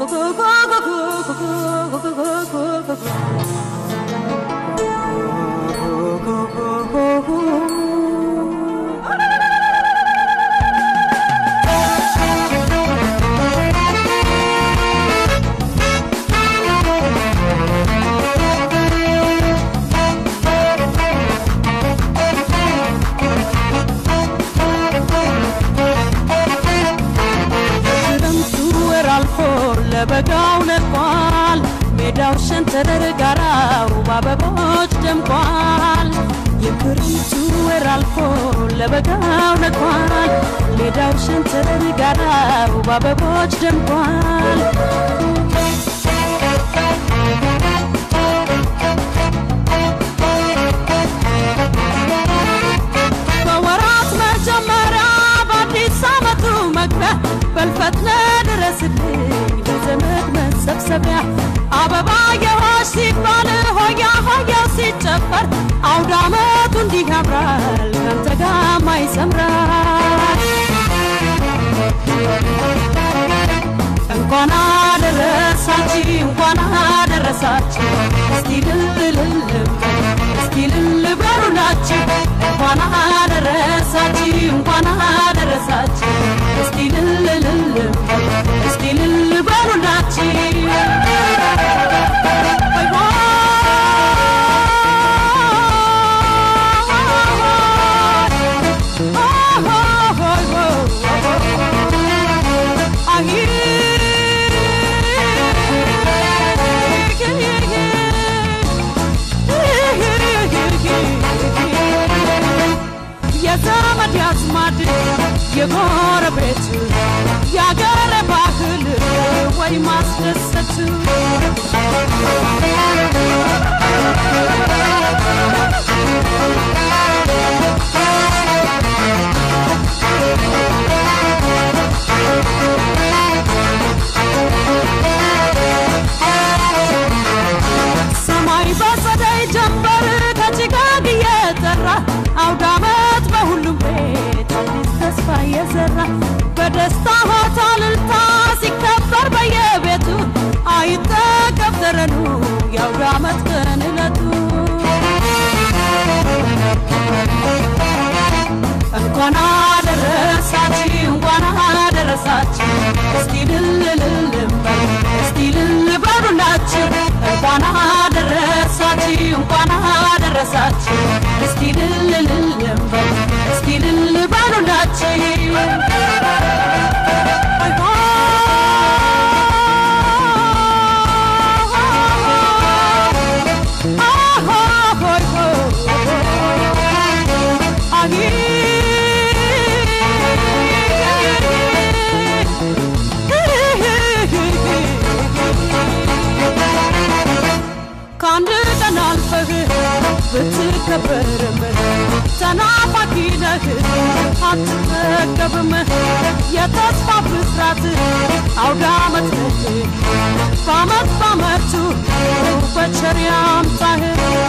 ክረምቱ ወር አልፎ ለበጋው ነቋል። ሜዳው ሸንተረር ጋራው በአበቦች ደምቋል። የክረምቱ ወር አልፎ ለበጋው ነቋል። ሜዳው ሸንተረር ጋራው በአበቦች ደምቋል። በወራት መጀመሪያ በአዲስ ዓመቱ መግቢያ በልፈትነ ድረስልኝ ለዘመድ መሰብሰቢያ አበባ የሆሽ ሲባል ሆያ ሆያው ሲጨፈር አውደ ዓመቱ እንዲህ ያምራል ካንተ ጋማ ይሰምራል እንኳን አደረሳችሁ እንኳን አደረሳችሁ እስቲ ልልልል እስቲ ልል በሉላችሁ እንኳን አደረሳችሁ እንኳን አደረሳችሁ እስቲ ልልልል እስቲ ልል በሉላችሁ ወይ የዘመድ ያዝማድ የጎረቤት የአገር ባህል ወይ ማስደሰት ሰማይ በጸደይ ጀንበር ከጭጋግ እየጠራ አውደ ዓመት በሁሉም ቤት አዲስ ተስፋ እየዘራ በደስታ ሆታ እልልታ ሲከበር በየቤቱ አይጠገብ ተረኑ የአውደ ዓመት ቀን ዕለቱ እንኳን አደረሳችሁ እንኳን አደረሳችሁ እስቲ ልልልል በሉ እስቲ ልል በሉላችሁ እንኳን አደረሳችሁ እንኳን አደረሳችሁ እስቲ ልልልል በሉ እስቲ ልል በሉላችሁ ከአንድ ቀን አልፈህ ብትከበርም ተናፋቂ ነህ አትጠገብም የተስፋ ብስራት አውደ ዓመት ነህ በዓመት በዓመቱ በቸር ያምጣህ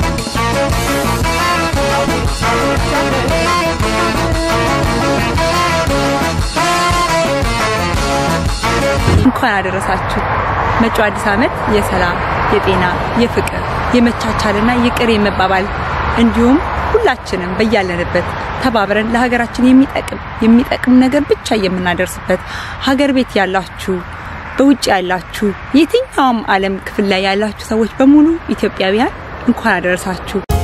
እንኳን አደረሳችሁ። መጪው አዲስ ዓመት የሰላም፣ የጤና፣ የፍቅር፣ የመቻቻልና ይቅር የመባባል እንዲሁም ሁላችንም በያለንበት ተባብረን ለሀገራችን የሚጠቅም የሚጠቅም ነገር ብቻ የምናደርስበት ሀገር ቤት ያላችሁ በውጭ ያላችሁ የትኛውም ዓለም ክፍል ላይ ያላችሁ ሰዎች በሙሉ ኢትዮጵያውያን እንኳን አደረሳችሁ።